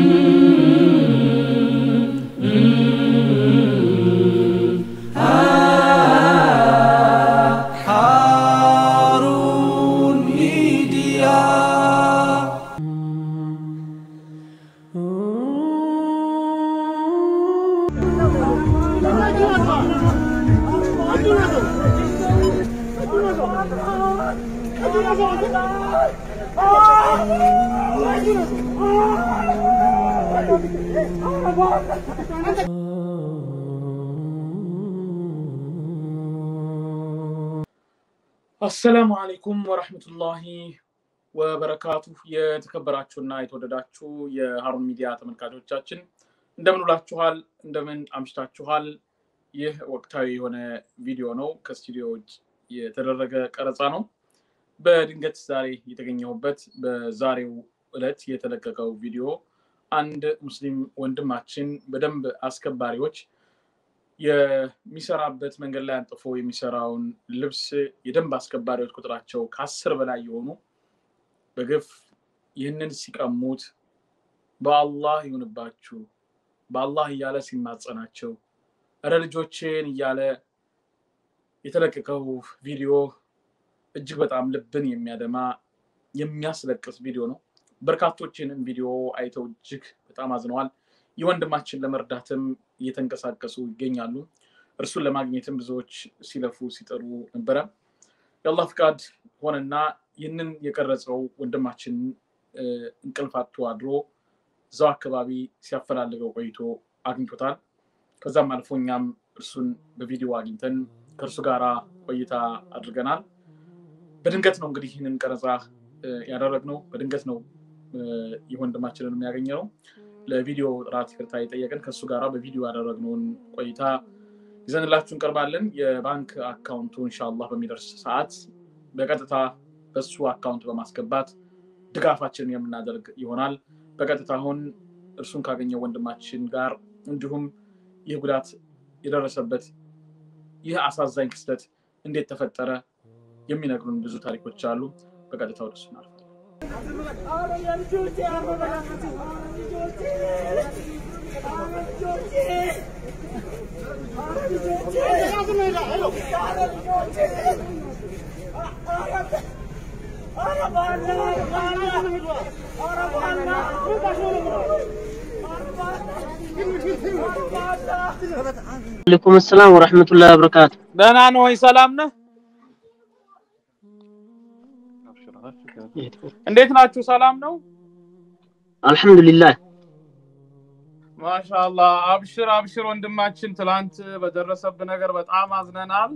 ሃሩን ሚዲያ አሰላሙ አለይኩም ወረህመቱላሂ ወበረካቱ። የተከበራችሁና የተወደዳችሁ የሀሩን ሚዲያ ተመልካቾቻችን እንደምን ውላችኋል? እንደምን አምሽታችኋል? ይህ ወቅታዊ የሆነ ቪዲዮ ነው። ከስቱዲዮ ውጭ የተደረገ ቀረጻ ነው። በድንገት ዛሬ የተገኘሁበት በዛሬው ዕለት የተለቀቀው ቪዲዮ አንድ ሙስሊም ወንድማችን በደንብ አስከባሪዎች የሚሰራበት መንገድ ላይ አንጥፎ የሚሰራውን ልብስ የደንብ አስከባሪዎች ቁጥራቸው ከአስር በላይ የሆኑ በግፍ ይህንን ሲቀሙት በአላህ ይሁንባችሁ በአላህ እያለ ሲማጸናቸው እረ ልጆቼን እያለ የተለቀቀው ቪዲዮ እጅግ በጣም ልብን የሚያደማ የሚያስለቅስ ቪዲዮ ነው። በርካቶችንም ቪዲዮ አይተው እጅግ በጣም አዝነዋል። ይህ ወንድማችን ለመርዳትም እየተንቀሳቀሱ ይገኛሉ። እርሱን ለማግኘትም ብዙዎች ሲለፉ ሲጠሩ ነበረ። የአላህ ፍቃድ ሆነና ይህንን የቀረጸው ወንድማችን እንቅልፍ አጥቶ አድሮ እዛው አካባቢ ሲያፈላልገው ቆይቶ አግኝቶታል። ከዛም አልፎ እኛም እርሱን በቪዲዮ አግኝተን ከእርሱ ጋር ቆይታ አድርገናል። በድንገት ነው እንግዲህ ይህንን ቀረጻ ያደረግነው። በድንገት ነው ይህ ወንድማችንን የሚያገኘ ነው። ለቪዲዮ ጥራት ይቅርታ የጠየቅን ከእሱ ጋር በቪዲዮ ያደረግነውን ቆይታ ይዘንላችሁ እንቀርባለን። የባንክ አካውንቱ እንሻላህ በሚደርስ ሰዓት በቀጥታ በሱ አካውንት በማስገባት ድጋፋችንን የምናደርግ ይሆናል። በቀጥታ አሁን እርሱን ካገኘው ወንድማችን ጋር እንዲሁም ይህ ጉዳት የደረሰበት ይህ አሳዛኝ ክስተት እንዴት ተፈጠረ የሚነግሩን ብዙ ታሪኮች አሉ። በቀጥታ ወደ እሱ እናልፋለን። አለይኩም ሰላም ወራህመቱላሂ ወበረካቱ። ደህና ነው ወይ? ሰላም ነህ? እንዴት ናችሁ? ሰላም ነው? አልሐምዱሊላህ ማሻአላህ። አብሽር አብሽር ወንድማችን፣ ትላንት በደረሰብህ ነገር በጣም አዝነናል።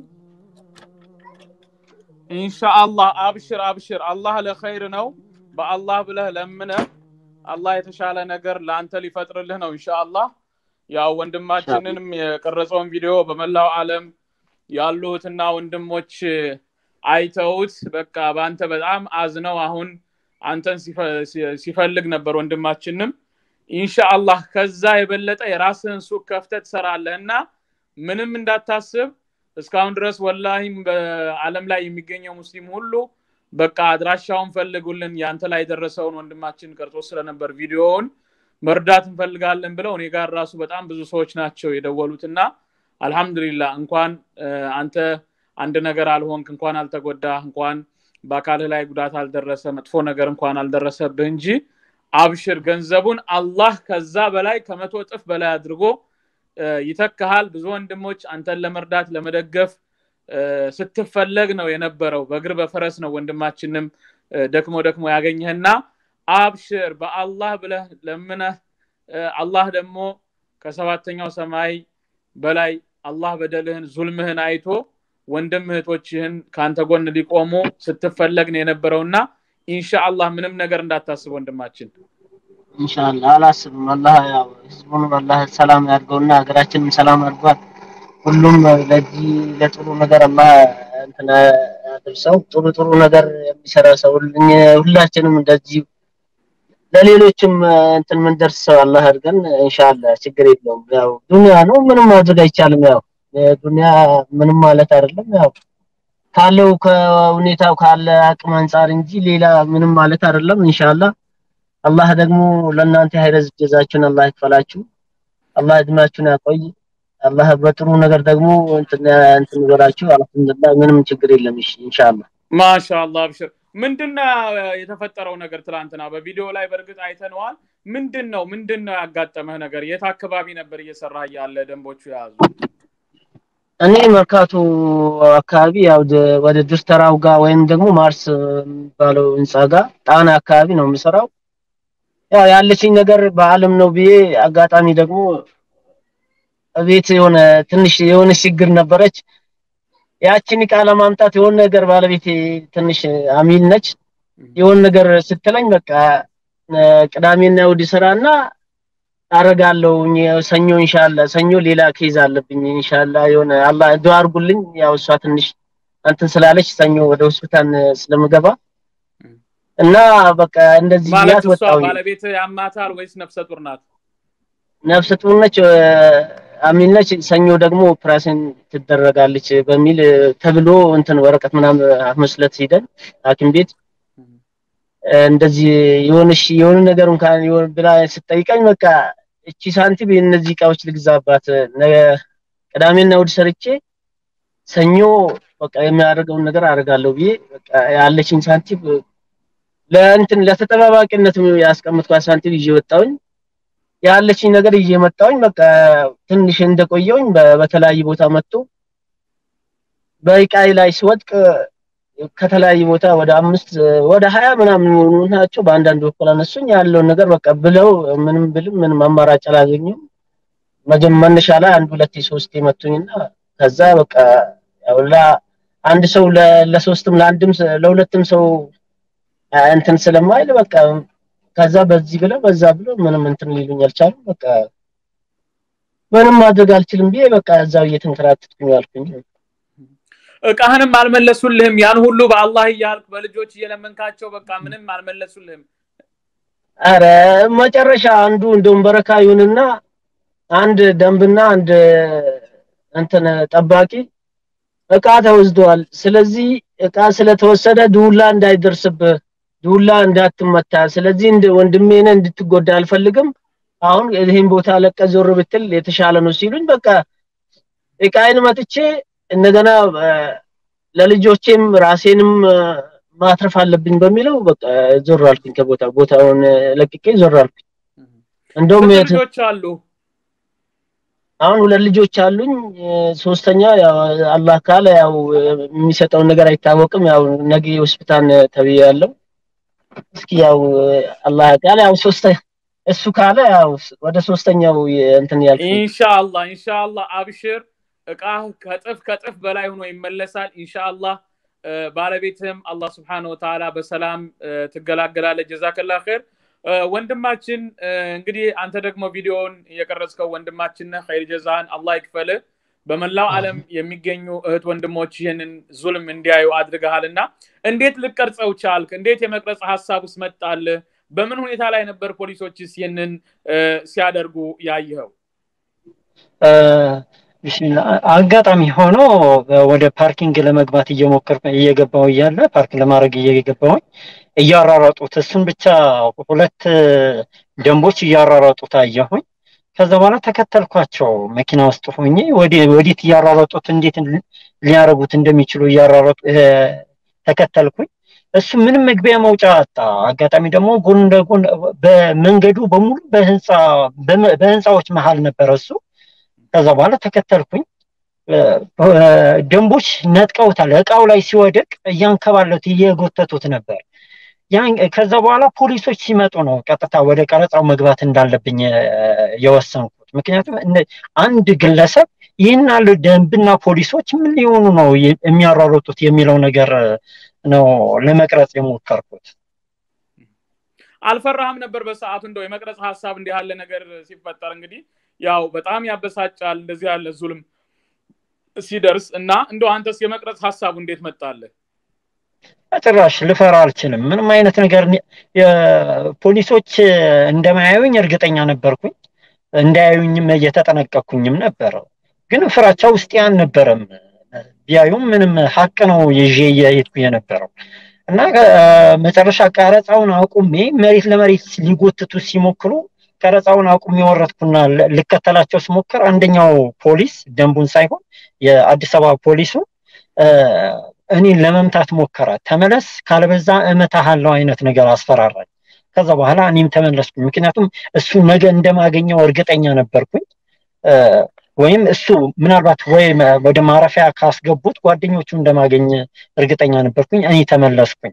ኢንሻአላህ አብሽር አብሽር። አላህ ለኸይር ነው። በአላህ ብለህ ለምነህ አላህ የተሻለ ነገር ለአንተ ሊፈጥርልህ ነው ኢንሻአላህ። ያው ወንድማችንንም የቀረጸውን ቪዲዮ በመላው ዓለም ያሉትና ወንድሞች አይተውት በቃ በአንተ በጣም አዝነው አሁን አንተን ሲፈልግ ነበር ወንድማችንም። ኢንሻአላህ ከዛ የበለጠ የራስህን ሱቅ ከፍተህ ትሰራለህ እና ምንም እንዳታስብ። እስካሁን ድረስ ወላሂም በዓለም ላይ የሚገኘው ሙስሊም ሁሉ በቃ አድራሻውን ፈልጉልን ያንተ ላይ የደረሰውን ወንድማችን ቀርጾ ስለነበር ቪዲዮውን መርዳት እንፈልጋለን ብለው እኔ ጋር ራሱ በጣም ብዙ ሰዎች ናቸው የደወሉት እና አልሐምዱሊላህ እንኳን አንተ አንድ ነገር አልሆንክ፣ እንኳን አልተጎዳህ፣ እንኳን በአካልህ ላይ ጉዳት አልደረሰ፣ መጥፎ ነገር እንኳን አልደረሰብህ እንጂ አብሽር፣ ገንዘቡን አላህ ከዛ በላይ ከመቶ እጥፍ በላይ አድርጎ ይተካሃል። ብዙ ወንድሞች አንተን ለመርዳት ለመደገፍ ስትፈለግ ነው የነበረው። በእግር በፈረስ ነው ወንድማችንም ደክሞ ደክሞ ያገኘህና አብሽር በአላህ ብለህ ለምነህ አላህ ደግሞ ከሰባተኛው ሰማይ በላይ አላህ በደልህን ዙልምህን አይቶ ወንድም እህቶችህን ከአንተ ጎን ሊቆሙ ስትፈለግ ነው የነበረውና ኢንሻአላህ ምንም ነገር እንዳታስብ ወንድማችን። ኢንሻአላህ አላስብም። አላህ ያው ህዝቡንም አላህ ሰላም ያድርገውና ሀገራችንም ሰላም አድርጓል። ሁሉም ለዚህ ለጥሩ ነገር አላህ እንትን አድርሰው ጥሩ ጥሩ ነገር የሚሰራ ሰው ሁላችንም እንደዚህ ለሌሎችም እንትን ምንደርስ ሰው አላህ አድርገን ኢንሻአላህ ችግር የለውም። ያው ዱንያ ነው ምንም ማድረግ አይቻልም። ያው ዱንያ ምንም ማለት አይደለም። ያው ካለው ከሁኔታው ካለ አቅም አንጻር እንጂ ሌላ ምንም ማለት አይደለም። ኢንሻአላህ አላህ ደግሞ ለእናንተ ሀይረዝ ጀዛችሁን አላህ ይክፈላችሁ። አላህ እድሜያችሁን ያቆይ። አላህ በጥሩ ነገር ደግሞ እንትን እንትን ይበላችሁ። አልሐምዱሊላህ ምንም ችግር የለም። እሺ ኢንሻአላህ ማሻአላህ አብሽር። ምንድነው የተፈጠረው ነገር ትላንትና በቪዲዮ ላይ በእርግጥ አይተነዋል። ምንድን ነው ምንድን ነው ያጋጠመህ ነገር? የት አካባቢ ነበር እየሰራህ ያለ ደንቦቹ የያዙ? እኔ መርካቶ አካባቢ ያው ደ- ወደ ዱስተራው ጋር ወይም ደግሞ ማርስ የሚባለው ህንፃ ጋር ጣና አካባቢ ነው የምሰራው። ያው ያለችኝ ነገር በአለም ነው ብዬ አጋጣሚ ደግሞ ቤት የሆነ ትንሽ የሆነ ችግር ነበረች። ያችን እቃ ለማምጣት የሆነ ነገር ባለቤቴ ትንሽ አሚል ነች። የሆነ ነገር ስትለኝ በቃ እ፣ ቅዳሜና እሑድ ስራና አረጋለሁ ሰኞ ኢንሻአላ ሰኞ ሌላ ኬዝ አለብኝ ኢንሻአላ የሆነ አላህ ዱአ አድርጉልኝ። ያው እሷ ትንሽ እንትን ስላለች ሰኞ ወደ ሆስፒታል ስለምገባ እና በቃ እንደዚህ ማለት ብያት እሷ ወጣሁኝ። ባለቤት ያማታል ወይስ ነፍሰ ጡር ናት? ነፍሰ ጡር ነች፣ እ፣ አሚን ነች። ሰኞ ደግሞ ኦፕራሽን ትደረጋለች በሚል እ፣ ተብሎ እንትን ወረቀት ምናምን ሐሙስ ዕለት ሄደን ሐኪም ቤት እ፣ እንደዚህ የሆነሽ የሆነ ነገር እንኳን የሆነ ብላ ስትጠይቀኝ በቃ እቺ ሳንቲም እነዚህ እቃዎች ልግዛባት ነገ ቅዳሜና እሑድ ሰርቼ ሰኞ በቃ የሚያደርገውን ነገር አደርጋለሁ ብዬ በቃ ያለችኝ ሳንቲም ለእንትን ለተጠባባቂነት ያስቀምጥኳት ሳንቲም ይዤ ወጣሁኝ። ያለችኝ ነገር ይዤ መጣሁኝ። በቃ ትንሽ እንደቆየሁኝ በ- በተለያየ ቦታ መጥቶ በእቃይ ላይ ሲወድቅ ከተለያየ ቦታ ወደ አምስት ወደ ሀያ ምናምን የሚሆኑ ናቸው። በአንዳንድ በኩል አነሱኝ። ያለውን ነገር በቃ ብለው ምንም ብልም ምንም አማራጭ አላገኙም። መጀመ- መነሻ ላይ አንድ ሁለቴ ሶስቴ መቱኝና ከዛ በቃ ያው ላ- አንድ ሰው ለ- ለሶስትም ለአንድም ሰ- ለሁለትም ሰው አ፣ እንትን ስለማይል በቃ ከዛ በዚህ ብለው በዛ ብለው ምንም እንትን ሊሉኝ አልቻሉም። በቃ ምንም ማድረግ አልችልም ብዬ በቃ እዛው እየተንከራተትኩኝ አልኩኝ። እቃህንም አልመለሱልህም። ያን ሁሉ በአላህ እያልክ በልጆች እየለመንካቸው በቃ ምንም አልመለሱልህም። አረ መጨረሻ አንዱ እንደውም በረካ ይሁንና አንድ ደንብና አንድ እንትን ጠባቂ እቃ ተወስዷል። ስለዚህ እቃ ስለተወሰደ ዱላ እንዳይደርስብህ፣ ዱላ እንዳትመታ፣ ስለዚህ እንደ ወንድሜ ነህ እንድትጎዳ አልፈልግም። አሁን ይህን ቦታ ለቀ ዞር ብትል የተሻለ ነው ሲሉኝ በቃ እቃዬን መጥቼ እንደገና እ፣ ለልጆቼም ራሴንም እ፣ ማትረፍ አለብኝ በሚለው በቃ ዞር አልኩኝ ከቦታ ቦታውን እ፣ ለቅቄ ዞር አልኩኝ። እንደውም ስንት የት- ልጆች አሉ? አሁን ሁለት ልጆች አሉኝ። እ፣ ሶስተኛ ያው አላህ ካለ ያው እ፣ የሚሰጠውን ነገር አይታወቅም። ያው ነገ ሆስፒታል ተብዬ ያለው እስኪ ያው እ፣ አላህ ካለ ያው ሶስተ እሱ ካለ ያው ወደ ሶስተኛው የ- እንትን ያልኩኝ ኢንሻአላህ ኢንሻአላህ አብሽር። እቃህ ከጥፍ ከጥፍ በላይ ሆኖ ይመለሳል ኢንሻአላህ። እ፣ ባለቤትህም አላህ ስብሐነሁ ወተዓላ በሰላም እ፣ ትገላገላለች። ጀዛከላ ኸይር እ፣ ወንድማችን እ፣ እንግዲህ አንተ ደግሞ ቪዲዮውን የቀረጽከው ወንድማችን ነህ። ኸይር ጀዛህን አላህ ይክፈልህ። በመላው ዓለም የሚገኙ እህት ወንድሞች ይህንን ዙልም እንዲያዩ አድርገሃልና እንዴት ልቀርጸው ቻልክ? እንዴት የመቅረጽ ሀሳብ ውስጥ መጣልህ? በምን ሁኔታ ላይ ነበር ፖሊሶችስ ይህንን እ፣ ሲያደርጉ ያየኸው? እ፣ ቢስሚላ አጋጣሚ ሆኖ ወደ ፓርኪንግ ለመግባት እየሞከርኩ እየገባው እያለ ፓርክ ለማድረግ እየገባሁኝ እያራራጡት እሱን ብቻ ሁለት ደንቦች እያራራጡት አየሁኝ። ከዛ በኋላ ተከተልኳቸው መኪና ውስጥ ሆኜ ወደ- ወዴት እያራረጡት እንዴት ሊያደርጉት እንደሚችሉ እያራረጡ እ፣ ተከተልኩኝ። እሱ ምንም መግቢያ መውጫ አጣ። አጋጣሚ ደግሞ ጎን ለጎን በመንገዱ በሙሉ በህንፃ በመ- በህንፃዎች መሀል ነበረ እሱ። ከዛ በኋላ ተከተልኩኝ። እ፣ እ፣ ደንቦች ነጥቀውታል። እቃው ላይ ሲወድቅ እያንከባለቱ እየጎተቱት ነበር። ያን ከዛ በኋላ ፖሊሶች ሲመጡ ነው ቀጥታ ወደ ቀረጻው መግባት እንዳለብኝ እ፣ የወሰንኩት። ምክንያቱም እነ- አንድ ግለሰብ ይህን ያህል ደንብና ፖሊሶች ምን ሊሆኑ ነው የ- የሚያሯሩጡት የሚለው ነገር እ፣ ነው ለመቅረጽ የሞከርኩት። አልፈራህም ነበር በሰዓቱ እንደው የመቅረጽ ሀሳብ እንዲህ ያለ ነገር ሲፈጠር እንግዲህ ያው በጣም ያበሳጫል እንደዚህ ያለ ዙልም ሲደርስ እና እንደው አንተስ የመቅረጽ ሀሳቡ እንዴት መጣልህ? ጭራሽ ልፈራ አልችልም። ምንም አይነት ነገር ኒ- የፖሊሶች እንደማያዩኝ እርግጠኛ ነበርኩኝ። እንዳያዩኝም እየተጠነቀቅኩኝም ነበረ። ግን ፍራቻ ውስጤ አልነበረም። ቢያዩም ምንም ሀቅ ነው ይዤ እየሄድኩ የነበረው እና መጨረሻ ቀረጻውን አቁሜ መሬት ለመሬት ሊጎትቱ ሲሞክሩ ቀረጻውን አቁሜ ወረድኩና ልከተላቸው ስሞክር አንደኛው ፖሊስ ደንቡን ሳይሆን የአዲስ አበባ ፖሊሱ እኔን ለመምታት ሞከረ። ተመለስ ካለበዛ እመታሃለው አይነት ነገር አስፈራራኝ። ከዛ በኋላ እኔም ተመለስኩኝ። ምክንያቱም እሱ ነገ እንደማገኘው እርግጠኛ ነበርኩኝ። ወይም እሱ ምናልባት ወይ ወደ ማረፊያ ካስገቡት ጓደኞቹ እንደማገኝ እርግጠኛ ነበርኩኝ። እኔ ተመለስኩኝ።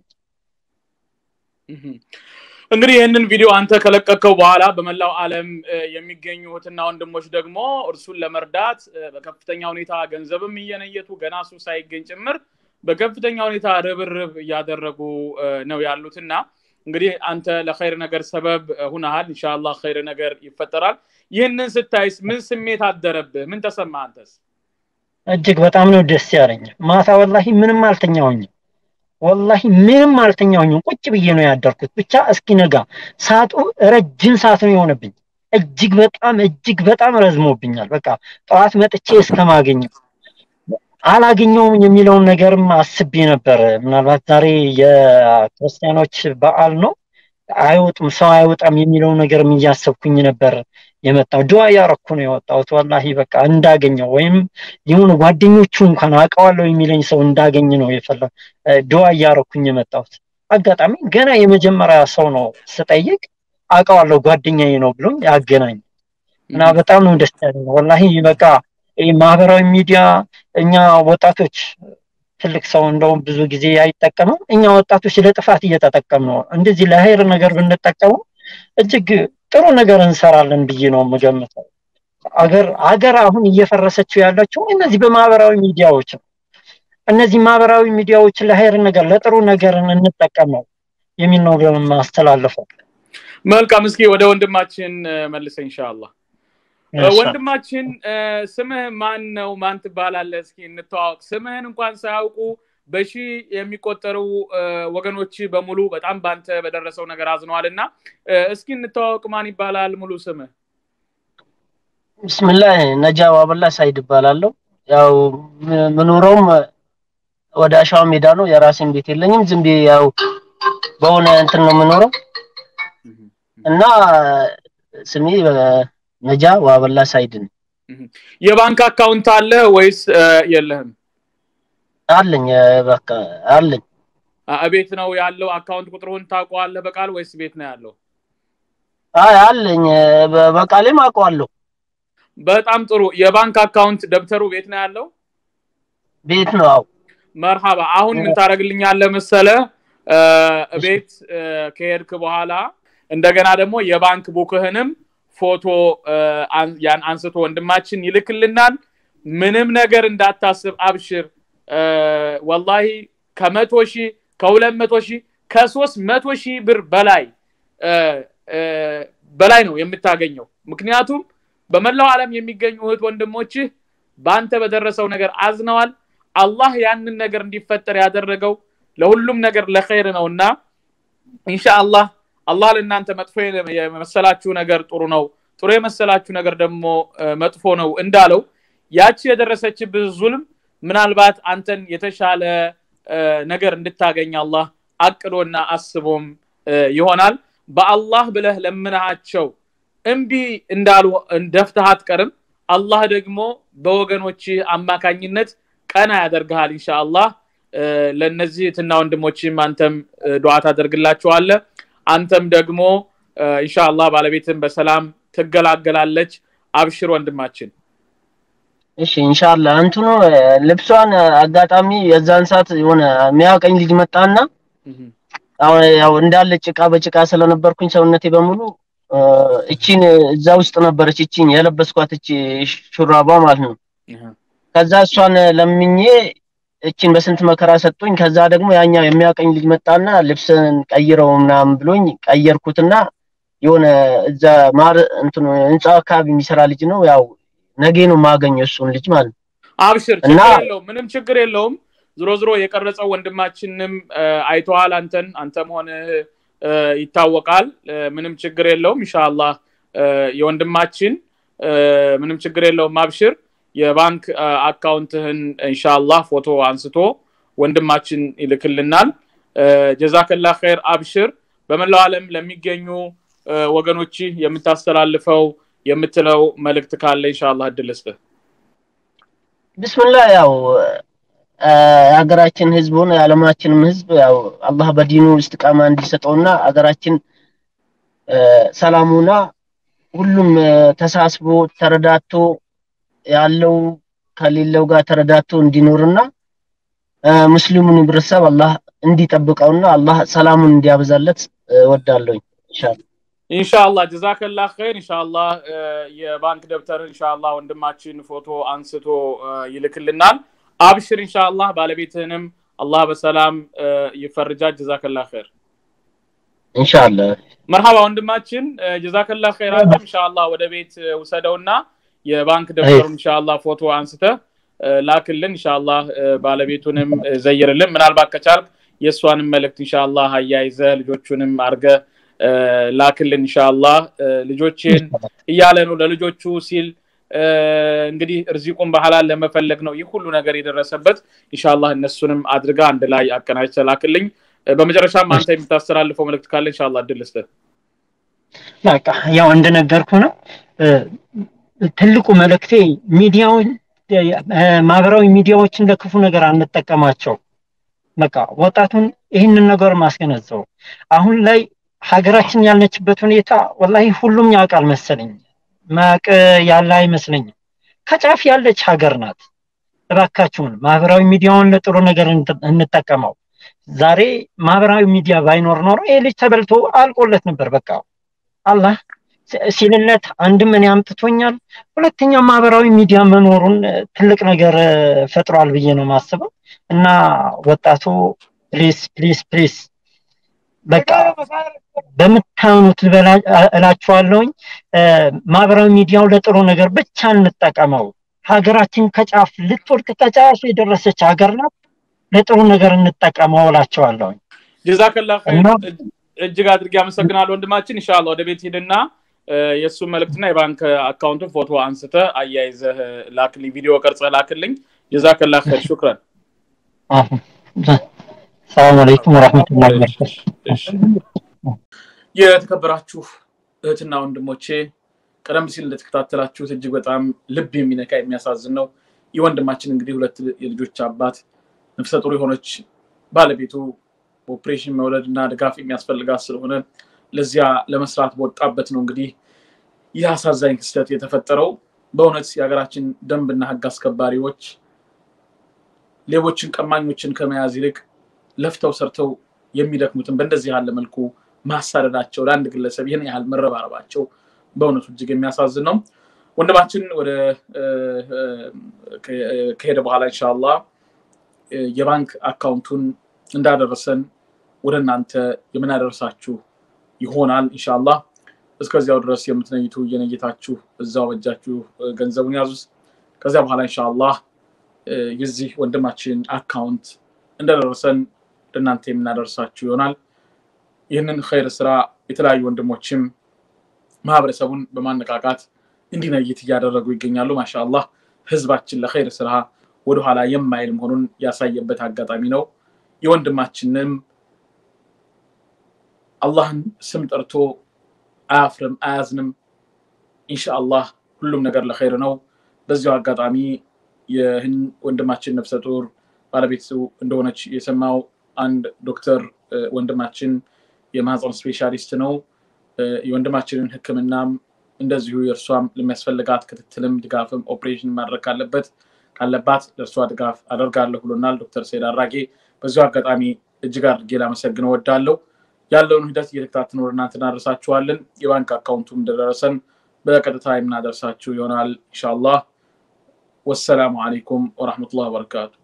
እንግዲህ ይህንን ቪዲዮ አንተ ከለቀቀው በኋላ በመላው ዓለም የሚገኙ እህትና ወንድሞች ደግሞ እርሱን ለመርዳት በከፍተኛ ሁኔታ ገንዘብም እየነየቱ ገና እሱ ሳይገኝ ጭምር በከፍተኛ ሁኔታ ርብርብ እያደረጉ ነው ያሉትና እንግዲህ አንተ ለኸይር ነገር ሰበብ ሁነሃል። ኢንሻአላህ ኸይር ነገር ይፈጠራል። ይህንን ስታይስ ምን ስሜት አደረብህ? ምን ተሰማ አንተስ? እጅግ በጣም ነው ደስ ያለኝ። ማታ ወላሂ ምንም አልተኛውኝም። ወላሂ ምንም አልተኛውኝም። ቁጭ ብዬ ነው ያደርኩት። ብቻ እስኪነጋ ሰዓቱ ረጅም ሰዓት ነው የሆነብኝ። እጅግ በጣም እጅግ በጣም ረዝሞብኛል። በቃ ጠዋት መጥቼ እስከማገኘው አላገኘውም የሚለውን ነገርም አስቤ ነበር። ምናልባት ዛሬ የክርስቲያኖች በዓል ነው አይወጡም ሰው አይወጣም የሚለው ነገርም እያሰብኩኝ ነበር የመጣው። ድዋ እያረኩ ነው የወጣሁት። ወላሂ በቃ እንዳገኘው ወይም የሆኑ ጓደኞቹ እንኳን አውቀዋለሁ የሚለኝ ሰው እንዳገኝ ነው የፈለ ድዋ እያረኩኝ የመጣሁት። አጋጣሚ ገና የመጀመሪያ ሰው ነው ስጠይቅ አውቀዋለሁ ጓደኛዬ ነው ብሎ ያገናኝ እና በጣም ነው ደስ ያለኝ ወላሂ በቃ ማህበራዊ ሚዲያ እኛ ወጣቶች ትልቅ ሰው እንደውም ብዙ ጊዜ አይጠቀምም። እኛ ወጣቶች ለጥፋት እየተጠቀም ነው። እንደዚህ ለሀይር ነገር ብንጠቀሙ እጅግ ጥሩ ነገር እንሰራለን ብዬ ነው የምገምተው። አገር አገር አሁን እየፈረሰችው ያለችው እነዚህ በማህበራዊ ሚዲያዎች ነው። እነዚህ ማህበራዊ ሚዲያዎች ለሀይር ነገር ለጥሩ ነገር እንጠቀመው የሚል ነው የማስተላልፈው። መልካም። እስኪ ወደ ወንድማችን መልሰ ኢንሻአላህ። ወንድማችን ስምህ ማን ነው? ማን ትባላለህ? እስኪ እንተዋወቅ። ስምህን እንኳን ሳያውቁ በሺ የሚቆጠሩ ወገኖች በሙሉ በጣም ባንተ በደረሰው ነገር አዝነዋል እና እስኪ እንተዋወቅ። ማን ይባላል ሙሉ ስምህ? ብስምላህ ነጃ ዋበላ ሳይድ ይባላለሁ። ያው ምኖረውም ወደ አሸዋ ሜዳ ነው። የራሴን ቤት የለኝም። ዝም ብዬ ያው በሆነ እንትን ነው የምኖረው እና ስሜ ነጃ ዋበላ ሳይድ ነው። የባንክ አካውንት አለ ወይስ የለህም? አለኝ በቃ አለኝ። ቤት ነው ያለው። አካውንት ቁጥሩን ታውቀዋለህ በቃል ወይስ ቤት ነው ያለው? አይ አለኝ፣ በቃሌም አውቀዋለሁ። በጣም ጥሩ። የባንክ አካውንት ደብተሩ ቤት ነው ያለው? ቤት ነው። አዎ። መርሃባ። አሁን ምን ታደርግልኛለህ መሰለ ቤት ከሄድክ በኋላ እንደገና ደግሞ የባንክ ቡክህንም ፎቶ ያን አንስቶ ወንድማችን ይልክልናል። ምንም ነገር እንዳታስብ፣ አብሽር። ወላሂ ከመቶ ሺህ ከሁለት መቶ ሺህ ከሶስት መቶ ሺህ ብር በላይ በላይ ነው የምታገኘው። ምክንያቱም በመላው ዓለም የሚገኙ እህት ወንድሞችህ በአንተ በደረሰው ነገር አዝነዋል። አላህ ያንን ነገር እንዲፈጠር ያደረገው ለሁሉም ነገር ለኸይር ነው እና ኢንሻአላህ አላህ ለእናንተ መጥፎ የመሰላችሁ ነገር ጥሩ ነው፣ ጥሩ የመሰላችሁ ነገር ደግሞ መጥፎ ነው እንዳለው ያቺ የደረሰችብህ ዙልም ምናልባት አንተን የተሻለ ነገር እንድታገኝ አላህ አቅዶና አስቦም ይሆናል። በአላህ ብለህ ለምናቸው እምቢ እንዳሉ ደፍተህ አትቀርም። አላህ ደግሞ በወገኖች አማካኝነት ቀና ያደርግሃል ኢንሻአላህ። ለእነዚህ እህትና ወንድሞችም አንተም ዱዓ ታደርግላቸዋለህ። አንተም ደግሞ ኢንሻአላህ ባለቤትን በሰላም ትገላገላለች። አብሽር ወንድማችን። እሺ ኢንሻአላህ እንትኑ ልብሷን አጋጣሚ የዛን ሰዓት የሆነ የሚያውቀኝ ልጅ መጣና አሁን ያው እንዳለ ጭቃ በጭቃ ስለነበርኩኝ ሰውነቴ በሙሉ እቺን እዛ ውስጥ ነበረች እቺን የለበስኳት እቺ ሹራባ ማለት ነው። ከዛ እሷን ለምኜ እቺን በስንት መከራ ሰጡኝ። ከዛ ደግሞ ያኛው የሚያውቀኝ ልጅ መጣና ልብስን ቀይረው ምናምን ብሎኝ ቀየርኩትና የሆነ እዛ ማር እንትኑ ህንፃ አካባቢ የሚሰራ ልጅ ነው። ያው ነገ ነው የማገኘው እሱን ልጅ ማለት ነው። አብሽር፣ ችግር የለውም፣ ምንም ችግር የለውም። ዝሮ ዝሮ የቀረጸው ወንድማችንም አይተዋል፣ አንተን አንተ መሆንህ ይታወቃል። ምንም ችግር የለውም። ኢንሻአላህ የወንድማችን ምንም ችግር የለውም። አብሽር የባንክ አካውንትህን ኢንሻአላህ ፎቶ አንስቶ ወንድማችን ይልክልናል። ጀዛከላ ኸይር አብሽር በመላው ዓለም ለሚገኙ ወገኖች የምታስተላልፈው የምትለው መልእክት ካለ ኢንሻአላህ እድል ስጥህ ቢስሚላህ ያው የሀገራችን ህዝቡን የዓለማችንም ህዝብ ያው አላህ በዲኑ እስትቃማ እንዲሰጠውና ሀገራችን ሰላሙና ሁሉም ተሳስቦ ተረዳቶ ያለው ከሌለው ጋር ተረዳቶ እንዲኖርና ሙስሊሙን ህብረተሰብ አላህ እንዲጠብቀውና አላህ ሰላሙን እንዲያበዛለት ወዳለሁኝ ኢንሻአላህ ኢንሻአላህ ጀዛከላ ኸይር ኢንሻአላህ የባንክ ደብተር ኢንሻአላህ ወንድማችን ፎቶ አንስቶ ይልክልናል አብሽር ኢንሻአላህ ባለቤትህንም አላህ በሰላም ይፈርጃት ጀዛከላ ኸይር ኢንሻአላህ መርሃባ ወንድማችን ጀዛከላ ኸይር አንተም ኢንሻአላህ ወደ ቤት ውሰደውና የባንክ ደብተሩ ኢንሻአላህ ፎቶ አንስተ ላክልን ኢንሻአላህ ባለቤቱንም ዘይርልን ምናልባት ከቻልክ የእሷንም መልእክት ኢንሻአላህ አያይዘህ ልጆቹንም አርገ ላክልን ኢንሻአላህ ልጆችን እያለ ነው ለልጆቹ ሲል እንግዲህ እርዚቁን በሐላል ለመፈለግ ነው ይህ ሁሉ ነገር የደረሰበት ኢንሻአላህ እነሱንም አድርጋ አንድ ላይ አቀናጅተህ ላክልኝ በመጨረሻም አንተ የምታስተላልፈው መልእክት ካለ ኢንሻአላህ እድል ልስጥህ በቃ ያው እንደነገርኩ ነው ትልቁ መልእክቴ ሚዲያውን ማህበራዊ ሚዲያዎችን ለክፉ ነገር አንጠቀማቸው በቃ ወጣቱን ይህንን ነገር ማስገነዘው አሁን ላይ ሀገራችን ያለችበት ሁኔታ ወላሂ ሁሉም ያውቃል መሰለኝ ማቅ ያለ አይመስለኝም ከጫፍ ያለች ሀገር ናት እባካችሁን ማህበራዊ ሚዲያውን ለጥሩ ነገር እንጠቀመው ዛሬ ማህበራዊ ሚዲያ ባይኖር ኖሮ ይህ ልጅ ተበልቶ አልቆለት ነበር በቃ አላህ ሲልለት አንድም እኔ አምጥቶኛል ሁለተኛ ማህበራዊ ሚዲያ መኖሩን ትልቅ ነገር ፈጥሯል ብዬ ነው ማስበው እና ወጣቱ ፕሊስ ፕሊስ ፕሊስ በቃ በምታምኑት እላችኋለሁኝ ማህበራዊ ሚዲያው ለጥሩ ነገር ብቻ እንጠቀመው ሀገራችን ከጫፍ ልትወድቅ ከጫፍ የደረሰች ሀገር ናት ለጥሩ ነገር እንጠቀመው እላቸዋለሁኝ ጀዛከላ እጅግ አድርጌ አመሰግናለሁ ወንድማችን ኢንሻአላህ ወደ ቤት ሂድና የእሱን መልእክትና የባንክ አካውንቱን ፎቶ አንስተ አያይዘህ ላክልኝ ቪዲዮ ቀርጸ ላክልኝ ጀዛከላ ኸይር ሹክረን ሰላም አለይኩም ወራህመቱላሂ ወበረካቱ የተከበራችሁ እህትና ወንድሞቼ ቀደም ሲል እንደተከታተላችሁት እጅግ በጣም ልብ የሚነካ የሚያሳዝን ነው ይህ ወንድማችን እንግዲህ ሁለት የልጆች አባት ነፍሰ ጡር የሆነች ባለቤቱ ኦፕሬሽን መውለድ እና ድጋፍ የሚያስፈልጋት ስለሆነ ለዚያ ለመስራት በወጣበት ነው እንግዲህ ይህ አሳዛኝ ክስተት የተፈጠረው በእውነት የሀገራችን ደንብና ህግ አስከባሪዎች ሌቦችን ቀማኞችን ከመያዝ ይልቅ ለፍተው ሰርተው የሚደክሙትን በእንደዚህ ያለ መልኩ ማሳደዳቸው ለአንድ ግለሰብ ይህን ያህል መረባረባቸው በእውነቱ እጅግ የሚያሳዝን ነው ወንድማችን ወደ ከሄደ በኋላ እንሻላ የባንክ አካውንቱን እንዳደረሰን ወደ እናንተ የምናደርሳችሁ ይሆናል እንሻላ እስከዚያው ድረስ የምትነይቱ እየነየታችሁ እዛው በጃችሁ ገንዘቡን ያዙ ከዚያ በኋላ እንሻላ የዚህ ወንድማችን አካውንት እንደደረሰን ለእናንተ የምናደርሳችሁ ይሆናል ይህንን ኸይር ስራ የተለያዩ ወንድሞችም ማህበረሰቡን በማነቃቃት እንዲነይት እያደረጉ ይገኛሉ ማሻአላህ ህዝባችን ለኸይር ስራ ወደኋላ የማይል መሆኑን ያሳየበት አጋጣሚ ነው የወንድማችንም አላህን ስም ጠርቶ አያፍርም አያዝንም ኢንሻአላህ ሁሉም ነገር ለኸይር ነው በዚሁ አጋጣሚ ይህን ወንድማችን ነፍሰ ጡር ባለቤቱ እንደሆነች የሰማው አንድ ዶክተር ወንድማችን የማህፀን ስፔሻሊስት ነው የወንድማችንን ህክምናም እንደዚሁ የእርሷም ለሚያስፈልጋት ክትትልም ድጋፍም ኦፕሬሽን ማድረግ ካለበት ካለባት ለእርሷ ድጋፍ አደርጋለሁ ብሎናል ዶክተር ሰይድ አራጌ በዚሁ አጋጣሚ እጅግ አድርጌ ላመሰግነው ወዳለው ያለውን ሂደት እየተከታተልን ወደ እናንተ እናደርሳችኋለን የባንክ አካውንቱም እንደደረሰን በቀጥታ የምናደርሳችሁ ይሆናል ኢንሻአላህ ወሰላሙ አለይኩም ወረሕመቱላህ ወበረካቱ